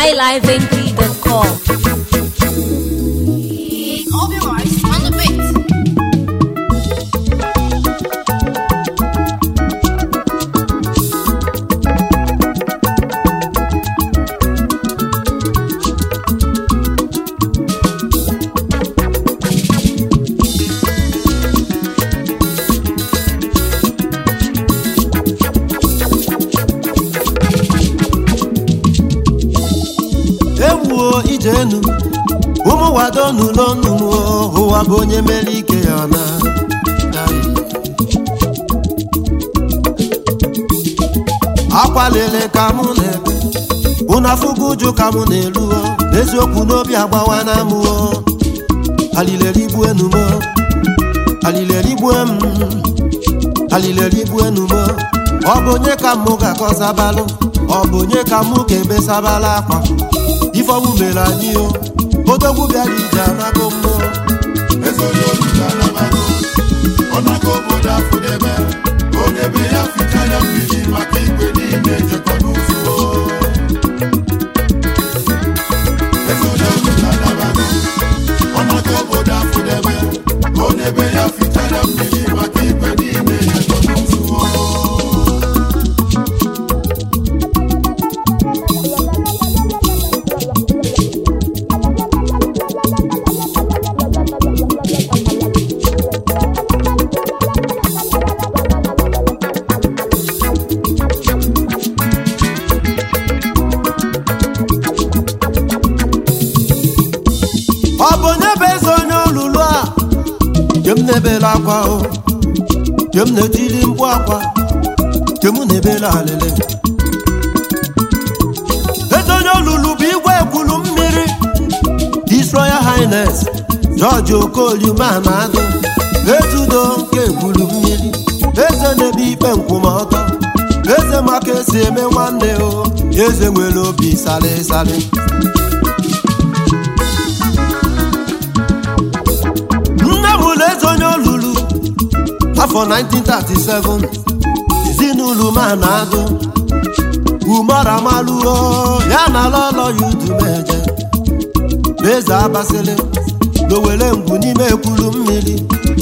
highlifeng.com. Obi Rice on the beat. ewuo ijenu ụmụ wado n'ụlọ nnụnụ ụwa bụ onye mere ike ya na akwalele ka mụ na-ebe ụna afụgo ụjụ ka mụ na-eluo n'eziokwu n'obi agbawa na amụọ alilerigbue enumo alilerigbue m alilerigbue enumo ọ bụ onye ka mụ ga-akọzabalụ ọ bụ onye ka mụ ga-ebesabala akwa ifeọmụ mere anyị o odogwu bịara ije anago mmụọ ọnaga obodo afụdebe onye ya ficha ya mmiri maka igwe niile ejekọ n'ụzọ ọnaga obodo afụdebe onye be ya ficha ya mmiri maka igwe niile ejekọ n'ụzọ ọ bụ onye bụ eze onye olulu a kem na-ebela akwa o kem na-etili mkpu akwa kem na-ebela alele eze onye olulu bụ igwe ekwulu mmiri His Royal Highness George Okoli Manadụ ezudo nke ekwulu mmiri eze na-ebe ikpe nkwụmọtọ eze maka esi eme nwanne o eze nwere obi sali sali nne m ụlọ eze onye olulu afọ 1937 ezinụlọ ma na-adụ umaramaluo ya na lọlọ ya udumeje na eze abasịlị n'owere ngwu n'ime ekwulu mmiri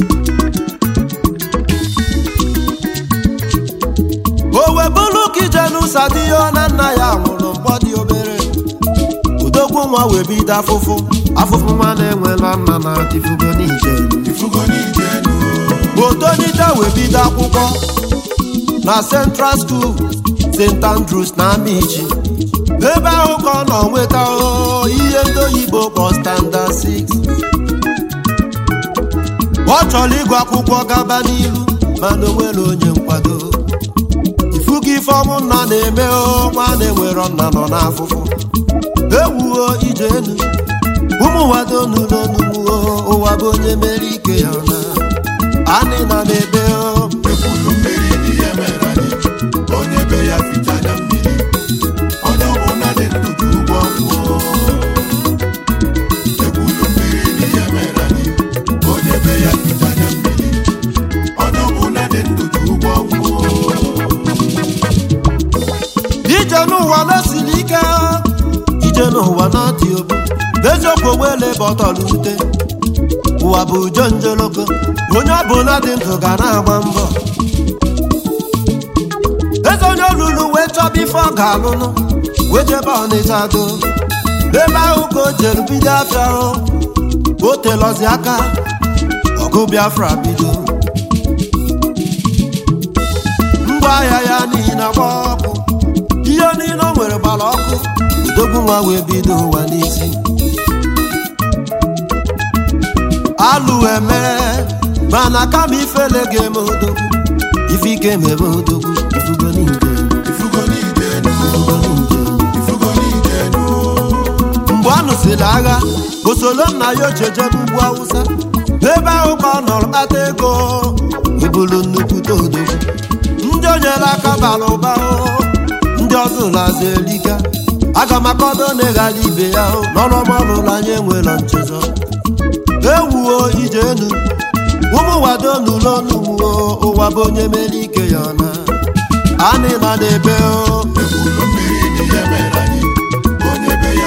owe bụlụ ka ijenu sadiyo na nna ya nwụrụ mgbọ dị obere udogwu nwa wee bido afụfụ afụfụ nwa na-enwela nna na tifugo n'ijenu ifugo n'ije enu otonite wee bido akwụkwọ na central school st andrews na amichi ebe ahụ ka ọ nọ nweta o, ihe ndị oyibo kpọ standard 6 ọ chọrọ ịgụ akwụkwọ gaba n'ilu mana onwere onye nkwado ifugo ife ọmụ nna na-eme o nwa na-enwero nna nọ n'afụfụ ewuo ije enu ụmụ wado n'ụlọ n'ugbo ụwa bụ onye mere ike ya na anị na n'ebe o ekwulu mmiri n'ihe mere anyị onye be ya ficha ya mmiri onye ọbụla dị ndụ ji ụgwọ mmụọ ekwulu mmiri n'ihe mere anyị onye be ya ficha ya mmiri onye ọbụla dị ndụ ji ụgwọ mmụọ ije n'ụwa na-esiri ike ije n'ụwa na-adị obu eziokwu onwele bọtọlụ ute ụwa bụ ujo njoloko onye ọbụla dị ndụ ga na-agba mbọ eze onye olulu wee chọba ife ọ ga-alụnụ wee jebe ọnịcha do ebe ahụ ka o jere bido afịa hụ o telọzi aka ọgụ biafra bido ngwa ahịa ya niile gba ọkụ ihe niile o nwere gbara ọkụ udogbu nwa wee bido ụwa n'isi alụ eme mana kama ifele ga-eme odogwu ife ike emebe odogwu ifugo n'ije ifugo n'ije enu ifugo n'ije ifugo n'ije enu mgbe ọ nụsịrị agha osolo nna ya ochejebe ugwu awụsa ebe ahụ ka ọ nọrọ kpata ego ebulu nnukwute odogwu ndị o nyere aka bara ụba o, ndị ọzọ ụlọazụ eliga aga m akọdo na-eghara ibe ya o, n'ọrụmọrụla anyị enwelo nchezọ ewuo ije enu ụmụ wado n'ụlọ n'ugbo ụwa bụ onye mere ike ya na anị na n'ebe o ekwulu mmiri n'ihe mere anyị onye be ya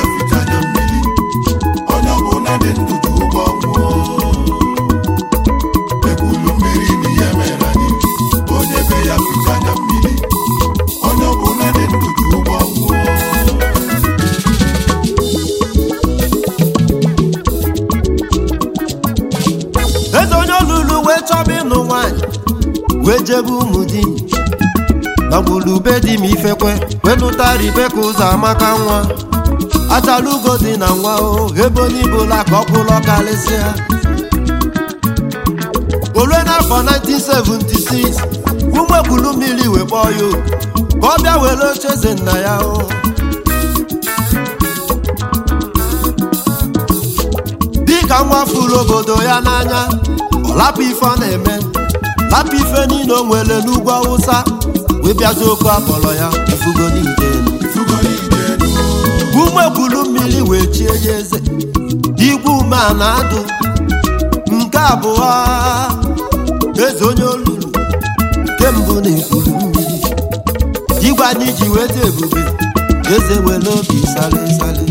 wee jebe ụmụ di na gbulube di m ifekwe wee lụta ribeka ụzọ amaka nwa achala ugo dị na nwa o ebe onye ibola ka ọkwụlọ karịsịa olue n'afọ 1976 ụmụekwulu mmiri wee kpọọ ya oku ka ọ bịa were oche eze nna ya o dịka nwa furu obodo ya n'anya ọ lapụ ife ọ na-eme lapụ ife niile o nwere n'ugwu awụsa wee bịazi oku akpọrọ ya ifugo niile ụmụekwulu mmiri wee chie ya eze igwe ume a na-adụ nke abụọ eze onye olulu nke mbụ na-ekwuru mmiri igwe anyị ji weta ebube eze were obi sale sale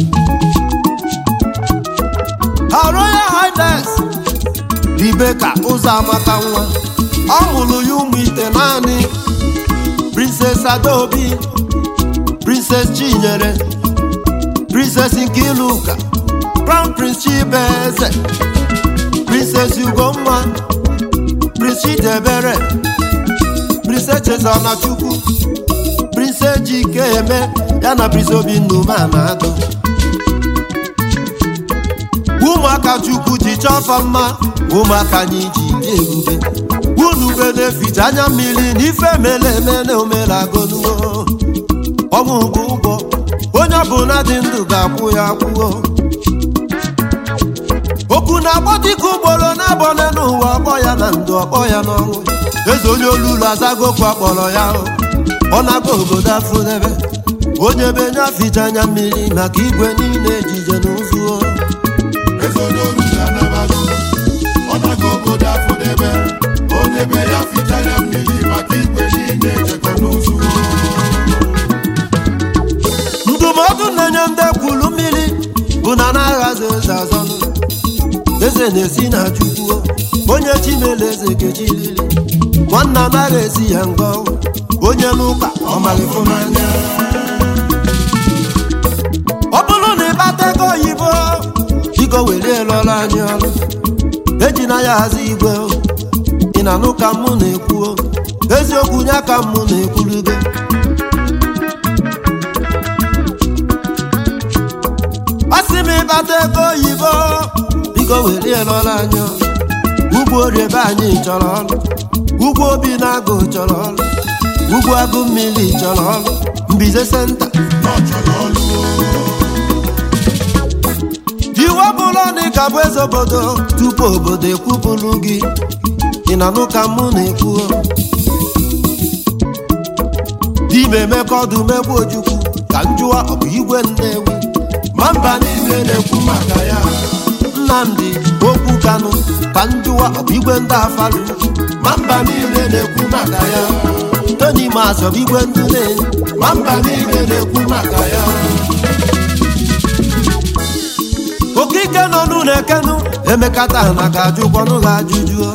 Her Royal Highness Rebecca Ụzọamaka nwa ọ mụrụ ya ụmụ ite naanị Princess Adaobi Princess Chinyere Princess Nkiluka Crown Prince Chibeze Princess Ugomma Prince Chidebere Princess Chezana Chukwu Princess Jikeme ya na Prince Obinna Umeanadụ ụmụaka chukwu ji chọfa mma ụmụaka anyị ji dị ebube unu ube na-eficha anya mmiri n'ife mere eme na omelagonuo ọnwụ bụ ụgwọ onye ọbụla dị ndụ ga-akwụ ya akwụo okwu na-agbọ dịka ugboro na-abọne n'ụwa ọkpọ ya na ndụ ọkpọ ya n'ọnwụ eze onye olulu azagokwu akpọrọ ya ọ na-aga obodo afụdebe onye be nye aficha anya mmiri maka igwe niile ejije na ụzụ eze onye oru ga-anabago ọ nago obodo afụdebe onye be ya ficha ya mmiri maka igwe niile ejekọ n'ụzụ ndụmọdụ na-enye ndị kwuru mmiri bụ na na-aghazi eze azọnụ eze na-esi na chukwu onye chimele eze kechilili nwanna anaghị esi ya ngọ onye n'ụka ọmalịfụ n'anya ọ bụrụ na ịkpata ego oyibo biko welie lụọrọ anyị ọrụ ejina ya hazi igwe ị na-anụ ka mụ na-ekwuo eziokwu nye ka mụ na-ekwurugo ọ sị m ịkpata ego oyibo biko welie lụọrọ anyị ọrụ ugwu oriebe anyị chọrọ ọrụ ugwu obi na-agụ chọrọ ọrụ ugwu agụ mmiri chọrọ ọrụ mbize senta na ọ chọrọ ọlụ iwu ọbụla na ịka bụ eze obodo tupu obodo ekwupụrụ gị ị na-anụ ka mụ na-ekwu dime emeka ọdụ megbu ojukwu ka njụwa ọ bụ igwe nnewi ma mba niile na-ekwu maka ya nnamdị okwu kanụ ka njụwa ọ bụ igwe ndị afarụ ma mba niile na-ekwu maka ya toni masọ bụ igwe ndị na-enye ma mba niile na-ekwu maka ya okike nọ n'ụlọ ekenu emekata na ga-ajụkwanụ ha ajụjụ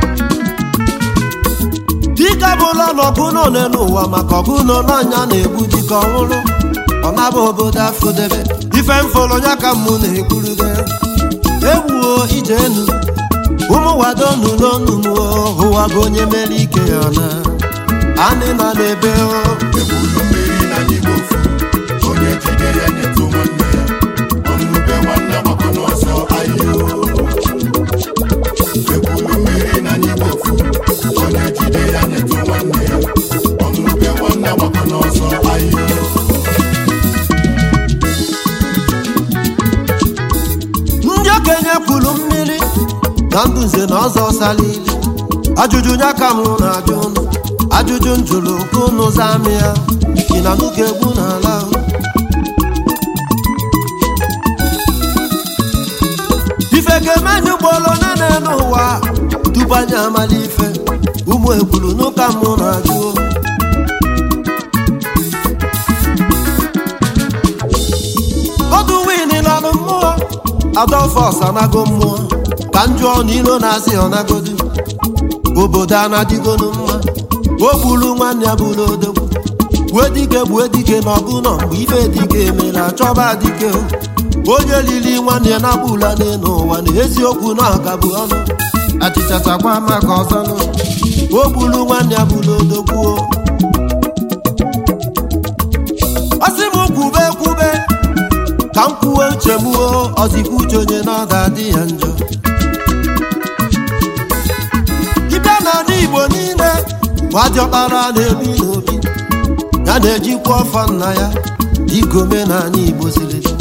dike bụla n'ọgụ nọ n'ụwa maka ọgụ nọ n'anya na-egbu dike ọhụrụ ọ naba obodo afọdebe ife mfọrọ ya ka mụ na-ekwurugo ewuo ije enu ụmụ wado nụlọnụmụo ụwa bụ onye mere ike ya na anị na n'ebe o ebulu mmiri na n'igbo ofu onye jide ya nyetụ nwanne ya ọnụbe nwanne gbakọ n'ọsọ ahịa ebulu mmiri na n'igbo ofu onye jide ya nyetụ nwanne ya ọnụbe nwanne gbakọ n'ọsọ ahịa ndị okenye kwuru mmiri na ndụ nze na ọzọ salili ajụjụ ya ka m na-ajụ ụnụ ajụjụ njụrụ ka ụnụ zaa m ya ị na nuga egwu n'ala ahụ ife ga-eme anyị ugboro nene n'ụwa tupu anyị amala ife ụmụ ekwuru n'ụka m na-ajụ ọdụ win lanụ mmụọ adolfos anago mmụọ ka njụọ n'ilo na-asị ọnagodu obodo anadịgonu mma o gburu nwanne ya bụrụ odogwu gbue dike gbue dike na ọgụnọ mgbe ife dike emere achọba dike onye lili nwanne ya na-agbula n'elu ụwa na eziokwu na ọgabụ ọnụ achịcha chakwa maka ọzọ nụ o gburu nwanne ya bụrụ odogbuo ọ sị m kwube kwube ka m kwuo uche m o ọzikwa uche onye na ọ ga-adị ya njọ dibịa n'ala igbo niile gwajiọkpara na-ebi n'obi ya na-ejikwa ọfọ nna ya dịka omenala igbo siri dị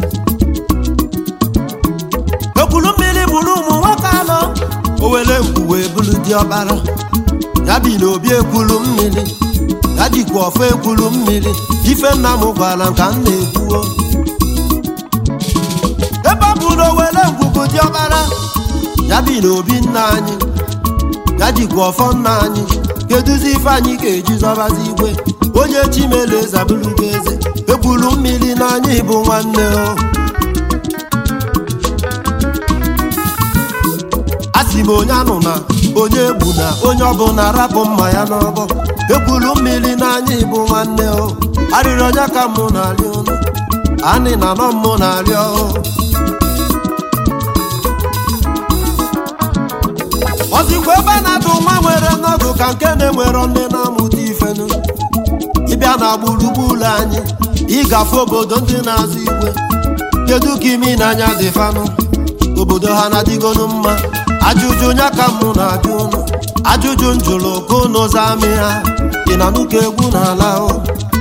ekwulu mmiri bụrụ ụmụ nwoke anọ o were mkpu wee bụrụ diọkpara ya bi n'obi ekwulu mmiri ya jikwa ọfọ ekwulu mmiri ife nna m gwara m ka m na-ekwuo ebe ọ bụ na o were ngwugwu diọkpara ya bi n'obi nna anyị ya jikwa ọfọ nna anyị keduzi ife anyị ga-eji zọbazi igwe onye chimele zabụrugo eze ekwulu mmiri n'anya bụ nwanne o asị m onye anụ na onye egbu na onye ọbụla rapụ mma ya n'ọbọ ekwulu mmiri n'anya bụ nwanne o arịrị onye ka mụ na-arị ụnụ anị na nọ mụ na-arịọ ọzikwa ebe a na-atụ nwa nwere nnọdụ ka nke na-enwero nne na-amụta ifenu ịbịa na gburugburu anyị ịgafe obodo ndị na-azụ igwe kedu ka imi n'anya dị fanụ obodo ha na-adịgonu mma ajụjụ nya ka mụ na-ajụ ụnụ ajụjụ njụrụ ka ụnụ zaa amị ha ị na nnukwu egwu n'ala o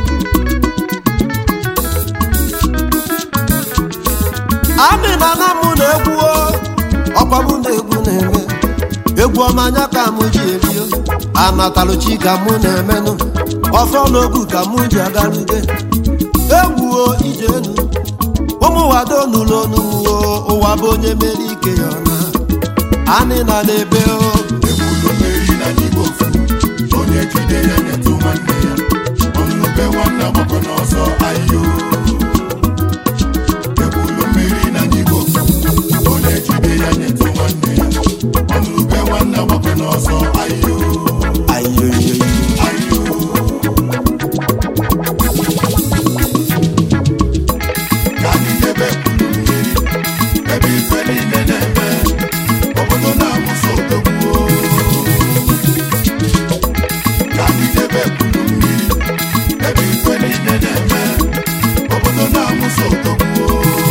amị na na mụ na-egwu o ọkwa mụ na-egwu na-eme egwu ọma anya ka mụ ji ebio anatalụchi ka mụ na-emenụ ọfọ n'ogu ka mụ ji agarude egwuo ijenu ụmụ wado nụlụ onumuo ụwa bụ onye mere ike ya ọna anị na n'ebe o ekwulu mmeri na n'igbo ofu onye jide ya nyetụ nwanne ya ọnụbe nwanne agbakọ n'ọsọ ayo ekwulu mmeri na n'igbo ofu onye jide ya nyetụ nwanne ya ọnụbe nwanne agbakọ n'ọsọ ayo ayoyoyo ayo ka anyị debe ekwulu mmiri ebe ife niile na-eme obodo na-amụso odogwu ka anyị debe ekwulu mmiri ebe ife niile na-eme obodo na-amụso odogwu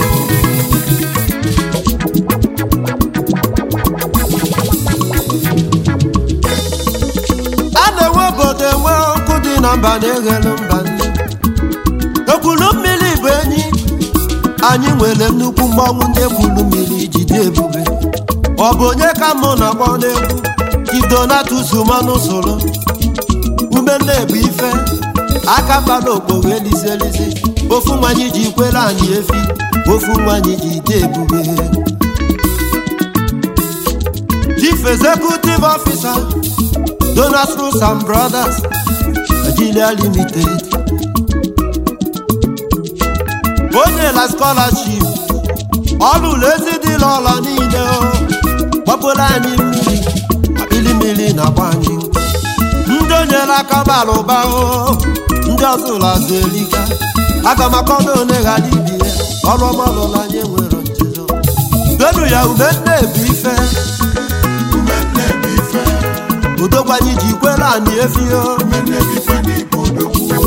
a na-enwe obodo enwe ọkụ dị na mba na-eghelu mba nne ekwulu mmiri bụ enyi anyị nwere nnukwu mmọnwụ ndị ekwulu mmiri jide ebube ọ bụ onye ka mụ na-akpọ n'egwu idonatus manụ soro umenne bụ ife aka kpara okpogho elizi elizi ofu nwanyị ji kwere anyị efi ofu nwanyị ji de ebube chief executive officer Donas Roots and Brothers Nigeria Limited onye la scholarship ọlụlụ ezi dị n'ụlọ niile o gbapụrụ anyị mmiri akpịrị mmiri na-agba anyị nkụ. ndị onyere aka bara ụba o ndị ọzọ ụlọ azụ erika aga m akọna one ghara ibi ya ọrụ ọma ọlụla anyị nwere nchezo donu ya ume nne bụ ife ume nne bụ ife udogwanyi ji kwere anyị efi o ume nne bụ ife n'igbo odogwu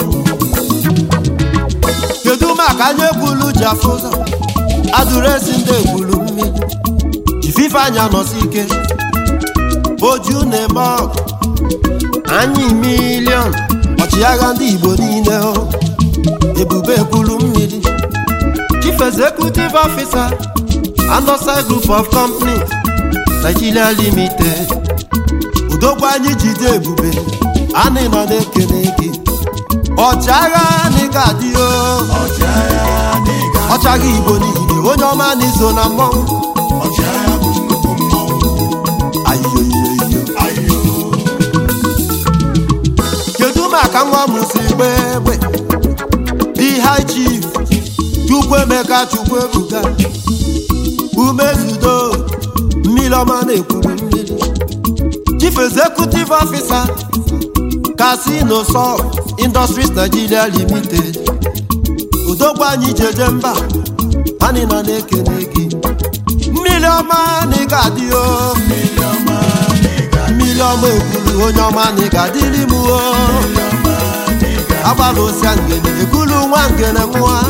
kedu maka anyị ekwulu ji afụ ụzọ adụresi ndị ekwulu mmiri ifife anya nọsi ike oju na-eme ọgụ anyị milion ọchịagha ndị igbo niile o ebube ekwulu mmiri chief executive officer Andosai group of companies Nigeria limited udogwu anyị jide ebube anyị nọ na-ekele gị ọchịagha anyị ga-adị o ọchịagha n'ịga ọchagha igbo niile onye ọma n'izo na mmọnwụ ọchịagha bụ nnukwu mmọnwụ ayoyoyo ayo kedu maka nwa m si gba egbe the high chief chukwuemeka chukwuebuka umezudo mmiri ọma na-ekwuru mmiri chief executive officer casino sub industries nigeria limited udogbu anyị jeje mba anyị nọ na-ekele gị mmiri ọma na ị ga-adị o mmiri ọma n'ịga mmiri mmiri ọma ekwulu onye ọma na ị ga-adịrị m o agbala osia ngene ekwulu nwa ngene nwa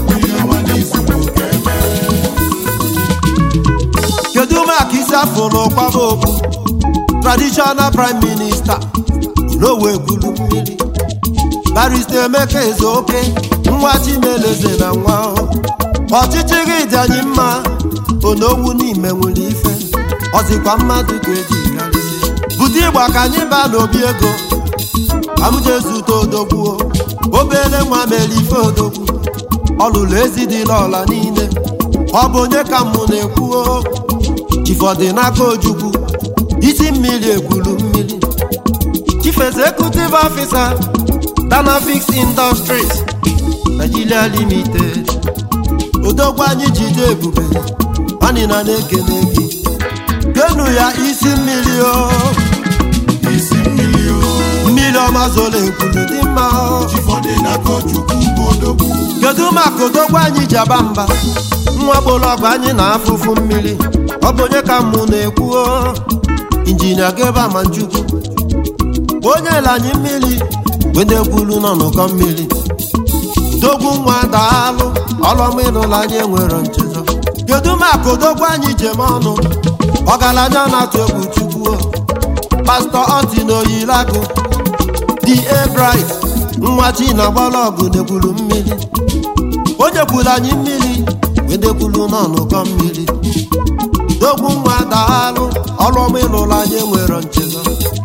kedu maka isi afọ n'ụkwaba okwu traditional prime minister n'owe ekwulu mmiri barista emeka ezeoke nwa chimeleze na nwa ọchịchị gị dị anyị mma onowu n'ime nwere ife ọzikwa mmadụ ga-eji karịsịa bute ịgba ka anyị baa n'obi ego amụjezute odogwuo obere nwa mere ife odogwu ọlụlụ ezi dịla ọla niile ọ bụ onye ka mụ na-ekwuo chifọdị n'aka ojukwu isi mmiri ekwulu mmiri chief executive officer danafix industries nigeria limited odogwu anyị jide ebube anyị na na-ekene gị genu ya isi mmiri o isi mmiri o mmiri ọma zoro ekwulu dị mma o chifọdụ n'aka chukwu bụ odogwu kedu maka odogwu anyị ji aba mba nwa gbọrọgwụ anyị na afụfụ mmiri ọ bụ onye ka mụ na-ekwu o injinia geba manchukwu onye ele anyị mmiri wedekwulu nọ n'ụkọ mmiri dogwu nwa daalụ ọlọma ịlụla anyị enwero nchezọ kedu maka odogwu anyị jem ọnụ ọgaranya na-atụ egwu chukwu o pastọ ọtị na oyilagụ di ebrit nwa chi na gbọlọgụ dekwuru mmiri onye kwuru anyị mmiri wedekwulu nọ n'ụkọ mmiri dogwu nwa daalụ ọlụọma ịlụla anyị enwero nchezọ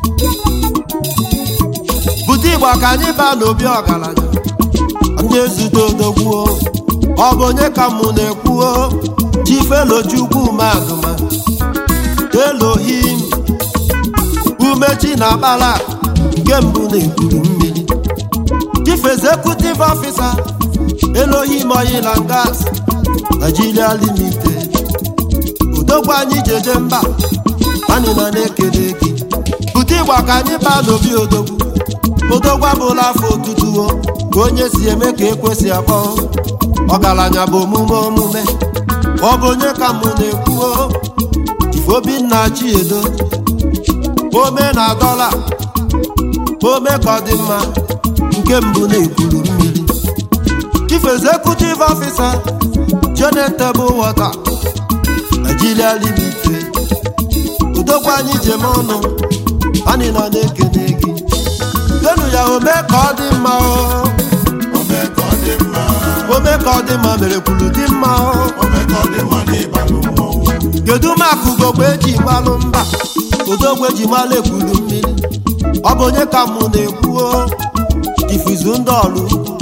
bute igba ka anyị baa n'obi ọgaranya ndị ezute odogwuo ọ bụ onye ka mụ na-ekwuo chifelochukwu madụma elohim umechi na akpala nke mbụ na-ekwuru mmiri chief executive officer elohim oil and gas nigeria limited odogwu anyị jeje mba anyị na na-ekele gị bute ịgba ka anyị baa n'obi odogwu odogwu abụla afọ otutuo ka onye si eme ka ekwesị akpọ ọgaranya bụ omume omume ọ bụ onye ka mụ na-ekwuo obinna chiedo ome na dọla ome ka ọ dị mma nke mbụ na-ekwuru mmiri chief executive officer jonatable water nigeria limited odogwu anyị jem ọnụ anyị nọ na-ekene gị denu ya ome ka ọ dị mma o ome ka ọ dị mma ome ka ọ dị mma mere kwuru dị mma o ome ka ọ dị mma n'ịbalụ mmọnwụ kedu maka ugogbe eji gbalụ mba odogwu eji malụ ekwuru mmiri ọ bụ onye ka mụ na-ekwuo ifuzu ndị ọlụ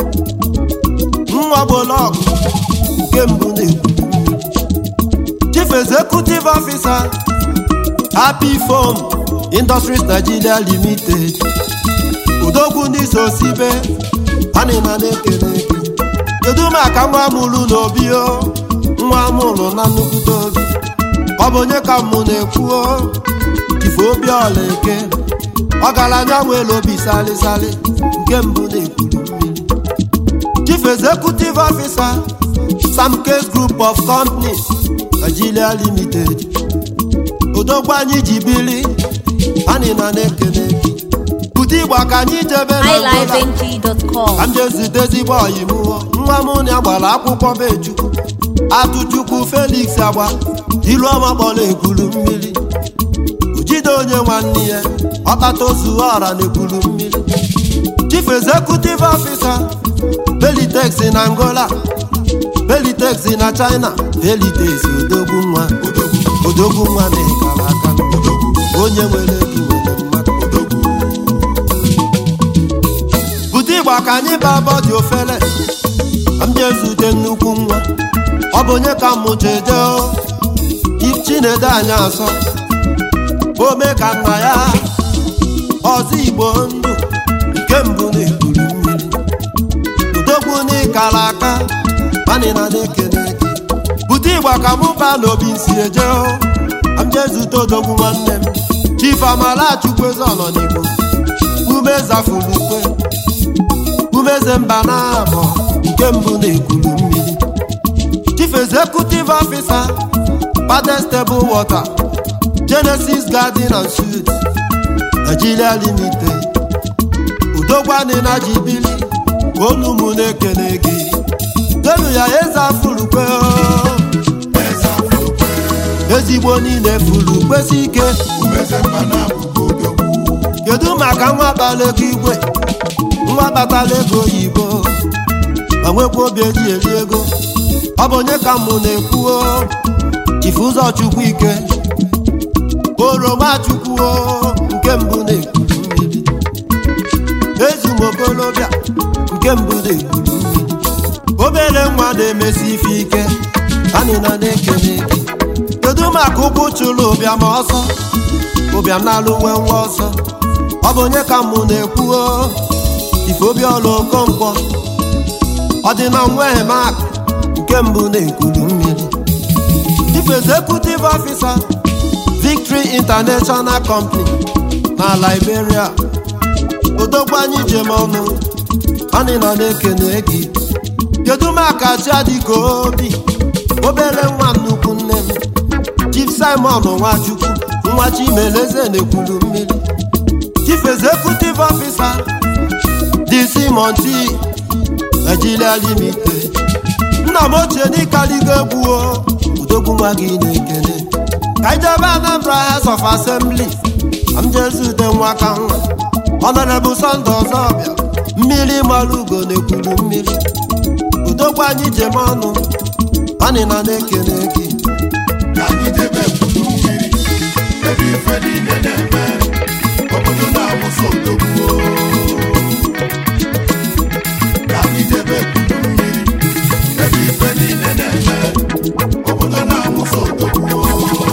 nwa bolọgụ nke mbụ na-ekwuru mmiri chief executive officer happy foam industries nigeria limited odogwu ndị so sibe anịna na-ekele gị kedu maka nwa mụrụ n'obi o nwa mụrụ na nnukwute obi ọ bụ onye ka mụ na-ekwuo ife obi ọla eke ọgaranya nwere obi salịsalị nke mbụ na-ekwuru mmiri chief executive officer sam case group of companies nigeria limited odogwu anyị ji bili anyị na na-ekele gị bute igba ka anyị jebe na Angola. highlifeng.com. ka m jee zute ezigbo ọyị m nwa m na gbara akwụkwọ be chukwu atụchukwu felix agba ilu ọma kpọrọ ekwuru mmiri ojide onye nwanne ya ọkpata ozu ọra na ekwuru mmiri chief executive officer belitex na angola belitex na china belitex odogwu nwa odogwu nwa na ịkara aka onye nwere ego nwere mmadụ bute igba ka anyị baa bọdị ofele ka m jee zute nnukwu nwa ọ bụ onye ka mụ jeje chinedu anyị asọ ome ka nna ya ọzọ igbo ndụ nke mbụ na-ekwuru mmiri udogwu n'ịkara aka manịna na-ekele gị bute igba ka mụ baa n'obi nsi eje ka m jee zute odogwu nwanne m chief amalachukwu eze ọnọ n'igbo ume zafulukwe umeze mba na abụọ nke mbụ na-ekwuru mmiri chief executive officer Padest Stable Water Genesis Garden and Suites Nigeria Limited udogwani na jibili olu mụ na-ekele gị denu ya eze afụrụkwe eze afụrụkwe ezigbo niile furu kwesị ike umeze mma na abụgo odogwu kedu maka nwa kpara ego igwe nwa kpatara ego oyibo ma nwekwa obi eji eri ego ọ bụ onye ka mụ na-ekwuo ifu ụzọ chukwu ike oroma chukwuo nke mbụ na-ekuru mmiri ezumokolobịa nke mbụ na-ekuru mmiri obere nwa na-emesi ife ike anyị na na-ekele gị kedu maka ụkwụ chụrụ ụbịam ọsọ ụbịam na-alụ nwe nwa ọsọ ọ bụ onye ka mụ na-ekwuo ifeobiọla okonkwo ọ dị na nweghị mak nke mbụ na-ekuru mmiri Chief Executive Officer Victory International Company na Liberia odogwu anyị jem ọnụ anyị nọ na-ekene gị kedu maka chiadịka obi obere nwa nnukwu nne m Chief Simon Nwachukwu nwa Chimeleze na-ekwuru mmiri Chief Executive Officer DC Monty Nigeria Limited nna m ochie n'ịkaligo egwu o udogwu nwa gị na-ekele ka ijebe Anambra House of Assembly ka m jezute nwa ka nwa Honorable Sunday Ọzọbịa mmiri mara ugo na-ekwuru mmiri udogwu anyị jem ọnụ anyị na na-ekele gị ka anyị debe kwuru mmiri ebe ife niile na-eme obodo na-awụsa odogwu ka anyị debe kwuru mmiri ebe ife niile na-eme obodo na-awụsa odogwu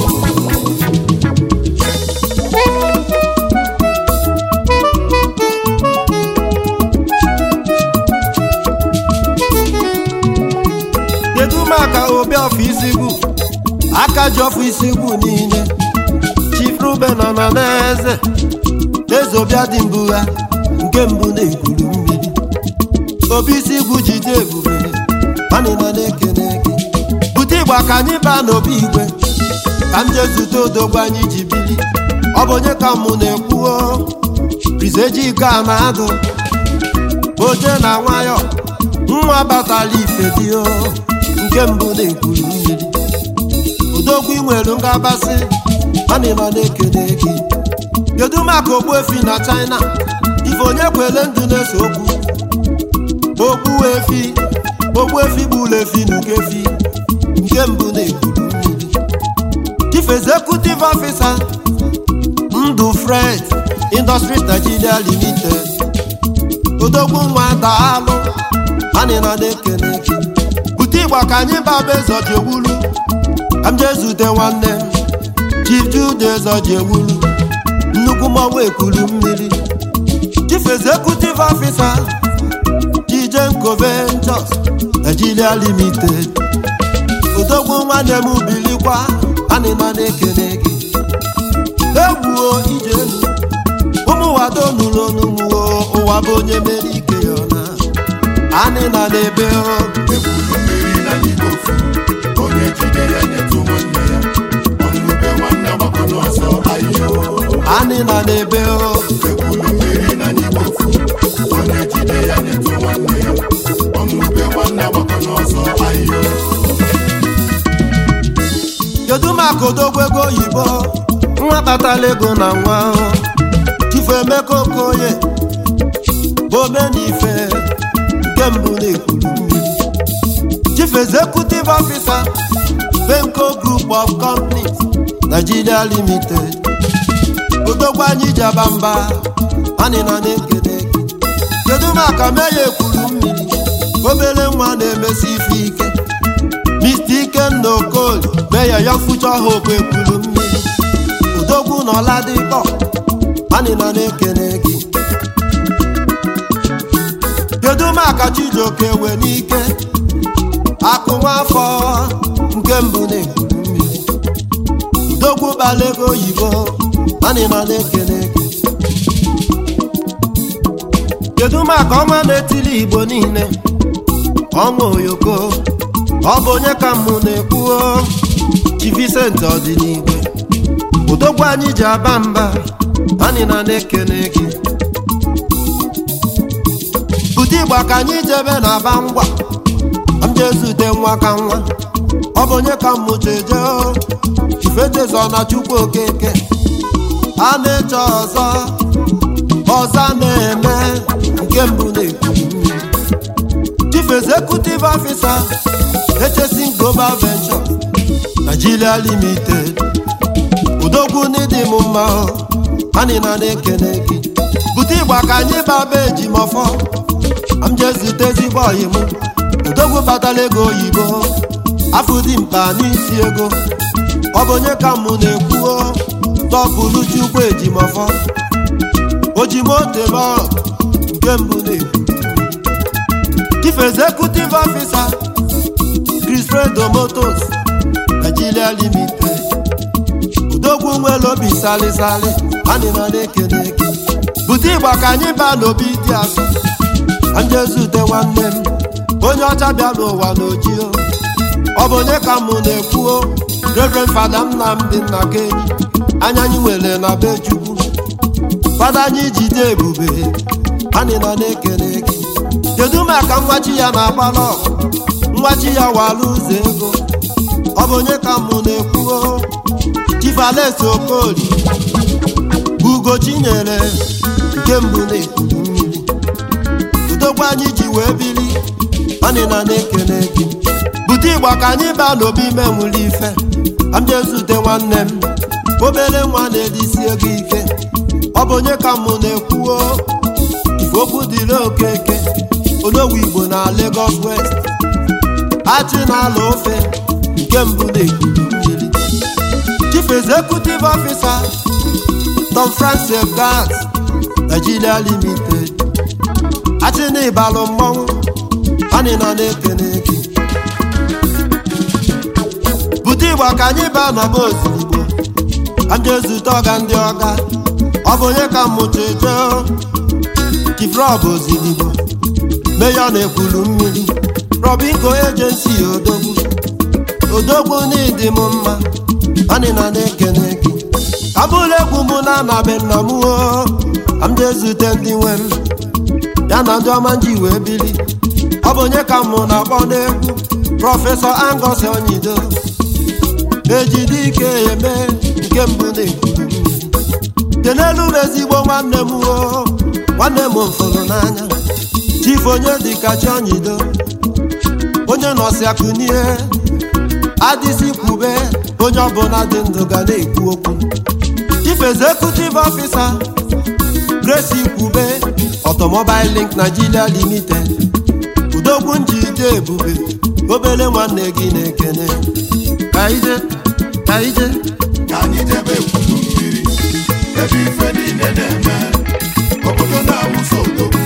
kedu maka obi ọfọ isigbu aka ji ọfọ isigbu niile Chief Ruben nọ na n'eze eze ọbịa dị mbụ ha nke mbụ na-ekwuru mmiri obi isigbu jide ebube anyị nọ na-ekene gị bute ịgba ka anyị baa n'obi igwe ka m jee zute odogwu anyị ji bili ọ bụ onye ka mụ na-ekwuo rizeji iko a na-adụ oje na nwayọ nwa batala ife dị o nke mbụ na-ekwuru mmiri odogwu inwelu ngabasị anyị nọ na-ekele gị kedu maka ogbuefi na china ife onye kwele ndụ na-ese okwu okpu efi ogbuefi gburu efi nukefi nke mbụ na-ekwuru mmiri chief executive officer ndụ fred industries nigeria limited odogwu nwa daalụ anyị nọ na-ekele gị bute ịgba ka anyị baba ezoji ewulu ka m jee zute nwanne m chief jude ezoji ewulu nnukwu mmọnwụ ekwuru mmiri chief executive officer Chijenko Ventures Nigeria Limited odogwu nwanne m bilikwa anyị nọ na-ekele gị egwuo ije elu ụmụ wado nụrụ onumuo ụwa bụ onye mere ike ya ọna anyị nọ n'ebe o ekwuru mmiri na n'igbo ofu onye jide ya nyetụ nwanne ya ọnụbe nwanne gbakọ n'ọsọ ahịhịa anyị nọ n'ebe o ekwuru mmiri na n'igbo ofu onye jide ya nyetụ nwanne ya ọnụbe nwanne gbakọ n'ọsọ ahịhịa kedu maka odogwu ego oyibo nwa kpatara ego na nwa ahụ chifu emeka okoye bụ omenife nke mbụ na-ekwuru mmiri chief executive officer benko group of companies nigeria limited odogwu anyị ji aba mba anyị nọ na-ekele gị kedu maka meya ekwuru mmiri obere nwa na-emesi ife ike Mr. Ikenna Okoli meya ya fucha hope ekwuru mmiri udogwu na ọladịkpọ anyị nọ na-ekele gị kedu maka Chijioke we n'ike akụ nwafọ nke mbụ na-ekwuru mmiri udogwu gbara ego oyibo anyị nọ na-ekele gị kedu maka ọnwa na-etili igbo niile ọnwa oyoko ọ bụ onye ka mụ na-ekwuo chi Vincent ọdịnigwe udogwu anyị ji aba mba anyị na na-ekene gị bute ịgba ka anyị jebe na aba ngwa m jezute nwa ka nwa ọ bụ onye ka mmụcha eje ifechezọ na chukwu okeke a na-eche ọzọ ọzọ na-eme nke mbụ na-ekwu chief executive officer HSC global venture Nigeria limited udogwu n'ịdị m mma anyị na na-ekene gị bute ịgba ka anyị baba ejimọfọ m jee zute ezigbo ọyị m udogwu batala ego oyibo afọ dị mkpa n'isi ego ọ bụ onye ka mụ na-ekwuo tọpụrụ chukwu ejimọfọ ojimotemọ nke mbụ na-ekwu chief executive officer Chris Fredo Motors Nigeria limited udogwu nwere obi salisali anyị na na-ekene gị bute ịgba ka anyị baa n'obi dị asọ njezute nwanne m onye ọcha bịa n'ụwa n'ojio ọ bụ onye ka mụ na-ekwuo Reverend Fada Nnamdi Nnakenyi anya anyị nwere na be Chukwu fada anyị jide ebube anyị na na-ekene gị kedu maka nwachi ya na-agbalọ nwachi ya wala ụzọ ego ọ bụ onye ka mụ na-ekwuo chifales okoli ugo chinyere nke mbụ na-ekuru mmiri udogwu anyị ji wee bili anyị na na-ekene gị bute ịgba ka anyị baa n'obi ime nwere ife amjezute nwanne m obere nwa na-edisi ego ike ọ bụ onye ka mụ na-ekwuo okwu dịrị okeke odogwu igbo na Lagos West achị na-ala ofe nke mbụ na-ekuru mmiri chief executive officer Tom Francis Gas Nigeria Limited achị na ịbalụ mmọnwụ anyị na na-ekene gị bute ịgba ka anyị baa n'ọba ozugbo anyị ezute ọga ndị ọga ọ bụ onye ka mmụcha eje chief rob ozigbo meya na-ekwulu mmiri robingo ejensi odogwu odogwu n'ịdị m mma anyị na na-ekene gị abụla egwu mụ na anabe nna m o am ezute ndị nwe m ya na ndị ọma nji wee bili ọ bụ onye ka mụ na-akpọ n'egwu prọfesọ Angus Onyido ejide ike eme nke mbụ na-ekwuru mmiri kenelu m ezigbo nwanne m o nwanne m mfụrụ n'anya chief onye dịka Chionyido onye nọsi akụnie adịsi kwube onye ọbụla dị ndụ ga na-ekwu okwu chief executive officer Grace Kwube Automobile Link Nigeria Limited udogwu njide ebube obere nwanne gị na-ekene ka ije ka ije ka anyị jebe ekwuru mmiri ebe ife niile na-eme obodo na-awụsa odogwu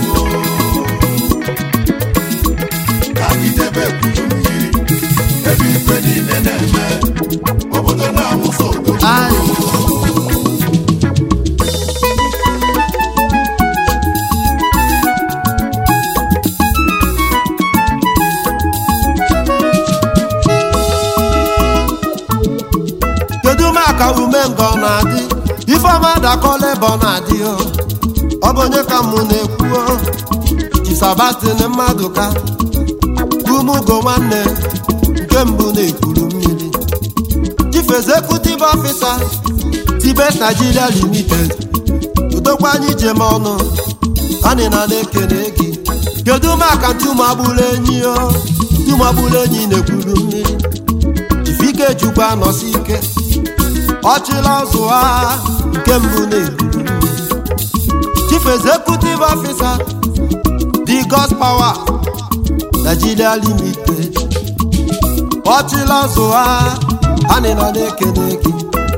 ka anyị jebe ekwuru mmiri ebe ife niile na-eme obodo na-awụsa odogwu Ai. kedu maka ume nga ọ na-adị ifeọma dakọla ebe ọ na-adị o ọ bụ onye ka mụ na-ekwu o chi Sebastian mmadụ ka umugo nwanne nke mbụ na-ekwuru mmiri chief executive officer tibet nigeria limited udokwa anyị jem ọnụ anyị na na-ekene gị kedu maka ntụmagburu enyi o ntụmagburu enyi na-ekwuru mmiri ifike jukwa nọsi ike ọchịla ọzụ ha nke mbụ na-ekwuru mmiri chief executive officer the God's power nigeria limited ọchịla ọzụ ha anyị na na-ekene gị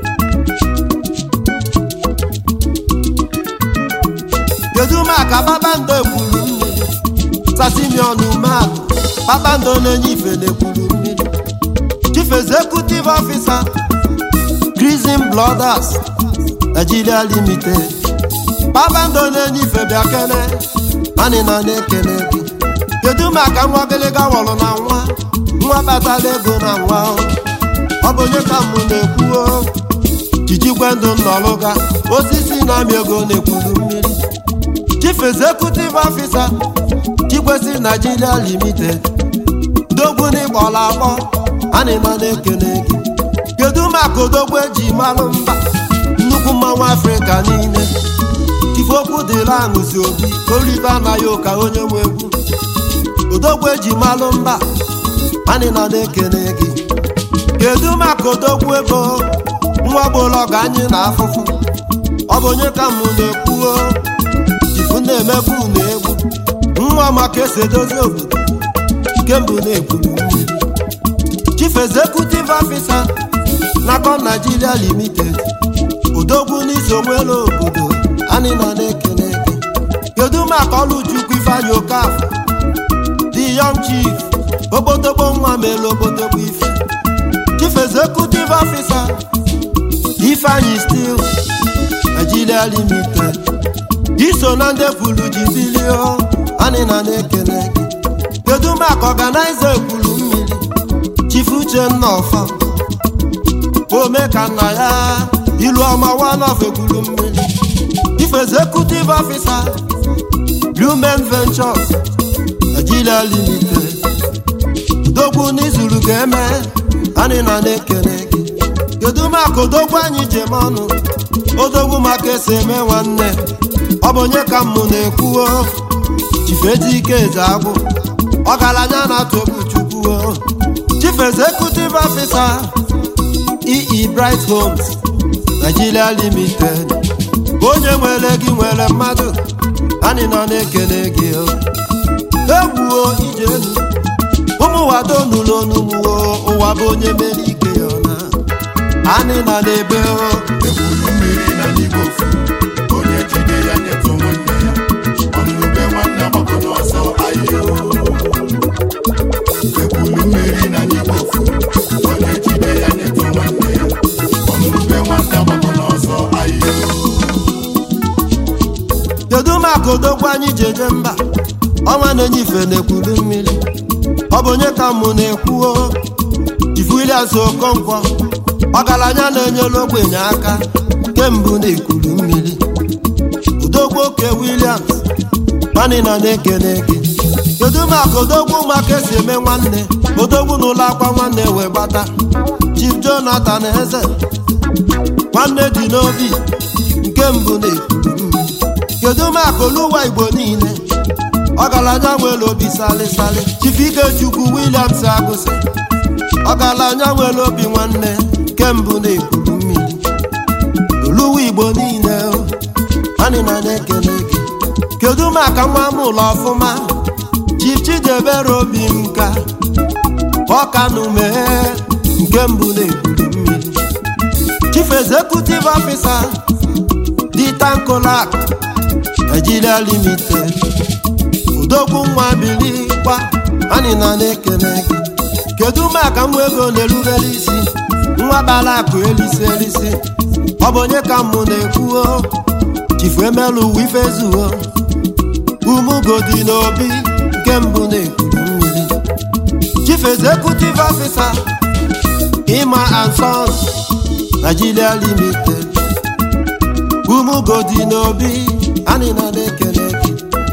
kedu maka kpakpando ekwuru mmiri sasimion umealụ kpakpando na-enye ife na-ekwuru mmiri chief executive officer Grizim Brothers Nigeria Limited kpakpando na-enye ife bịa kene anyị na na-ekene gị kedu maka nwa gịlịga wọrọ na nwa nwa kpatara ego na nwa ọ bụ onye ka mụ na-ekwuo chichikwe ndụ nnọlụga osisi na-amị ego na-ekwuru mmiri chief executive officer chikwesi Nigeria limited dogwu n'ịkpọla akpọ anyị nọ na-ekene gị kedu maka odogwu eji malụ mba nnukwu mmanwụ afrịka niile ifokwu dịla aṅụzi obi olive anaghị ụka onye nwe egwu odogwu eji malụ mba anyị nọ na-ekene gị kedu maka odogwu ego nwa gbolo ọga anyị na afụfụ ọ bụ onye ka mụ na-ekwuo ifu na-emebu na egwu nwa maka esi edozi obodo kembụ na-ekwuru mmiri chief executive officer nakọ Nigeria limited odogwu n'iso nwere obodo anyị nọ na-ekene gị kedu maka ọlụchukwu ifeanyị okafọ the young chief obodogbo nwa mere obodogbo ife chief executive officer ifeanyị steel Nigeria limited iso na ndị kwuru ji bilio anyị nọ na-ekene gị kedu maka ọganaiza ekwuru mmiri chief uchenna ọfa ome ka nna ya ilu ọma wanof ekwuru mmiri chief executive officer Lumen Ventures Nigeria limited odogwu n'izuru ga-eme anyị nọ na-ekene gị kedu maka odogwu anyị jem ọnụ odogwu maka esi eme nwanne ọ bụ onye ka mụ na-ekwuo chifedike eze agwụ ọgaranya na-atụ egwu chukwu chief executive officer EE Bright Homes Nigeria limited onye nwere gị nwere mmadụ anyị nọ na-ekene gị egwuo ijenu ụmụ wado nụlụ onumuo ụwa bụ onye mere ike ya ọna anyị nọ n'ebe o ekwuru mmiri na n'igbo ofu onye jide ya nyetụ nwanne ya ọnụbe nwanne agbakọ n'ọsọ ahịa ekwuru mmiri na n'igbo ofu onye jide ya nyetụ nwanne ya ọnụbe nwanne agbakọ n'ọsọ ahịa kedu maka odogwu anyị ji eje mba ọnwa na-enye ife na-ekwuru mmiri ọ bụ onye ka mụ na-ekwuo Chief Williams Okonkwo ọgaranya na-enyere ogbenye aka kembụ na-ekwuru mmiri odogwu oke Williams mani nọ na-ekene gị kedu maka odogwu maka esi eme nwanne odogwu n'ụlọ akwa nwanne wee gbata Chief Jonathan Eze nwanne dị n'obi nke mbụ na-ekwuru mmiri kedu maka oluwa igbo niile ọgaranya nwere obi salịsalị Chief Ikechukwu Williams Agụsị ọgaranya nwere obi nwanne nke mbụ na-ekwuru mmiri oluwa igbo niile anyị na na-ekele gị kedu maka nwa m ụlọ ọfụma Chief Chidebere obi nka ọkanume nke mbụ na-ekwuru mmiri Chief Executive Officer Ditankolak Nigeria Limited odogwu nwa bili kwa anyị na na-ekele gị kedu maka nwa ego na-erubere isi nwa bara akụ elisi elisi ọ bụ onye ka mụ na-ekwuo chifu emelu uwe ife zuo umugodi n'obi nke mbụ na-ekwuru mmiri chief executive officer Ima and Sons Nigeria Limited umugodi n'obi anyị na na-ekele gị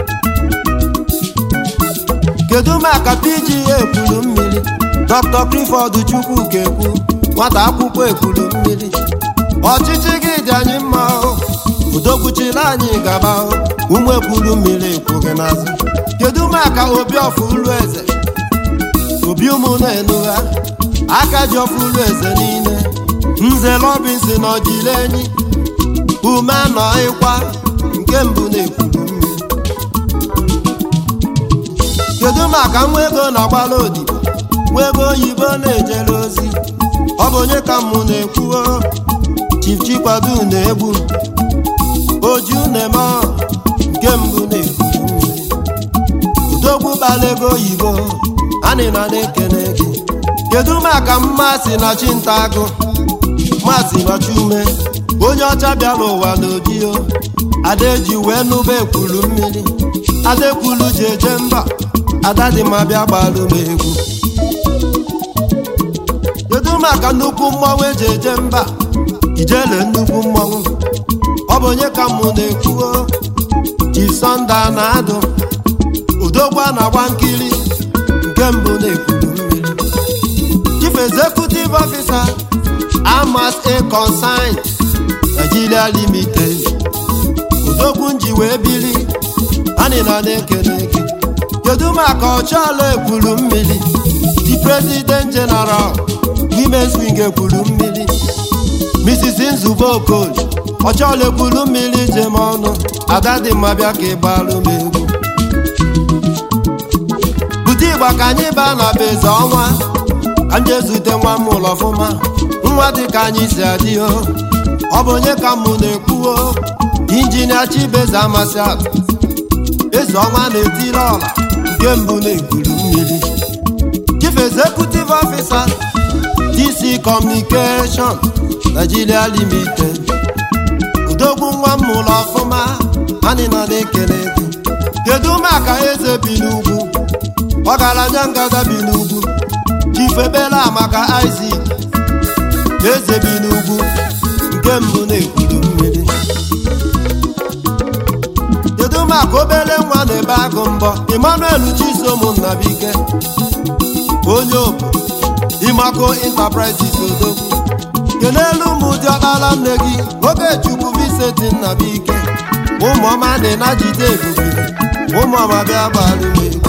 kedu maka PGA ekwuru mmiri Dr. Clifford Chukwu ga-ekwu nwata akwụkwọ ekwuru mmiri ọchịchị gị dị anyị mma o udokwuchila anyị gaba o ụmụ ekwuru mmiri ekwu gị n'azụ kedu maka obi ọfụlụ eze obi ụmụ na-enugha aka ji ọfụlụ eze niile nze lọbinsi na ọjile enyi ume nọ ịkwa nke mbụ na-ekwuru mmiri kedu maka nwa ego na-agbala odibo nwa ego oyibo na-ejere ozi ọ bụ onye ka mụ na-ekwuo Chief Chikwado na-egbu oju na-eme nke mbụ na-ekwuru mmiri udogbu bala ego oyibo anyị na na-ekene gị kedu maka mmasị na chintagụ masị nọchi ume onye ọcha bịara ụwa n'odio adaeji wee nụba ekwuru mmiri adaekwulu ji eje mba ada dị ma bịa gbalụ m egwu kedu maka nnukwu mmanwụ eji eje mba ijele nnukwu mmọnwụ ọ bụ onye ka mụ na-ekwuo jisọnda na-adụ udogwa na-agba nkiri nke mbụ na-ekwuru mmiri chief executive officer amas a consign nigeria limited udogwu nji wee biri anyị nọ na-ekele gị kedu maka ọchọala ekwuru mmiri the president general women's wing ekwuru mmiri mrs nzube okoli ọchọala ekwuru mmiri jem ọnụ ada dị mma bịa ka ị gbarụ m egwu bute ịgba ka anyị baa na beze ọnwa ka m jee zute nwa m ụlọ ọfụma nwa dị ka anyị si adị o ọ bụ onye ka mụ na-ekwuo injinia chibeze amasị atụ eze ọnwa na-etiri ọla nke mbụ na-ekwuru mmiri chief executive officer dc communication nigeria limited udogwu nwa m ụlọ ọfụma anyị nọ na-ekele gị kedu maka eze bi n'ugwu ọgaranya ngada bi n'ugwu chief ebela maka isaac eze bi n'ugwu nke mbụ na-ekwuru mmiri kedu maka obere nwa na-ebe agụ mbọ emmanuel chisom nnabike onye obodo imako enterprises odogwu kelelu ụmụ dị ọkpara nne gị oge chukwu viseti nnabike ụmụọma dị na jide ebube ụmụọma bịa gbalụ egwu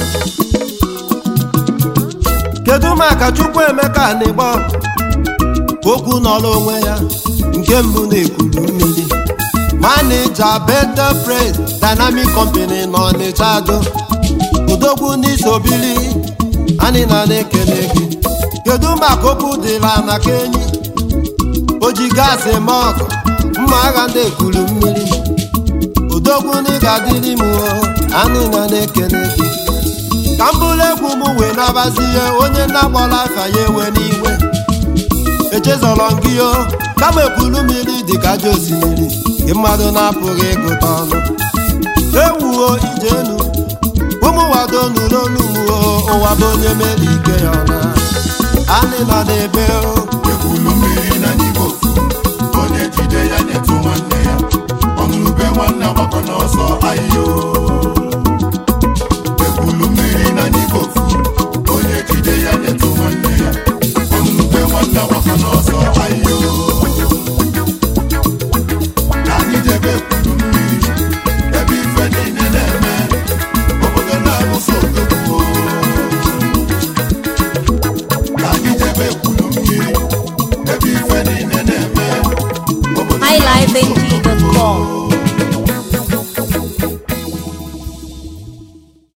kedu maka chukwu emeka na-egbo okwu nọrọ onwe ya nke mbụ na-ekwuru mmiri manija better praise dynamic company nọ n'Ịcha do udogwu n'isobili anyị na na-ekele gị kedu maka okwu dịla na kenyi oji gaasị eme ọgụ mma agha ndị ekwuru mmiri udogwu na ga-adịrị m o anyị na na-ekele gị ka m bụrụ egwu m wee nabazie onye na-agbọla afa ya ewe n'iwe echezọrọ m gị o kama ekwuru mmiri dị ka aja osimiri gị mmadụ na-apụghị ịgụta ọnụ ewuo ijenu ụmụ wado nụloluwo ụwa bụ onye mere ike ya ọna anyị nọ n'ebe o ekwulu mmiri na n'igbo ofu onye jide ya nyetụ nwanne ya ọṅụrụbe nwanne agbakọ n'ọsọ ahịhịa ekwulu mmiri na n'igbo ofu onye jide ya nyetụ nwanne ya ọṅụrụbe nwanne agbakọ n'ọsọ ahịhịa ka anyị jebe ekwulu mmiri ebe ife niile na-eme obodo na-arụso odogwu ka anyị jebe ekwulu mmiri ebe ife niile na-eme obodo High Life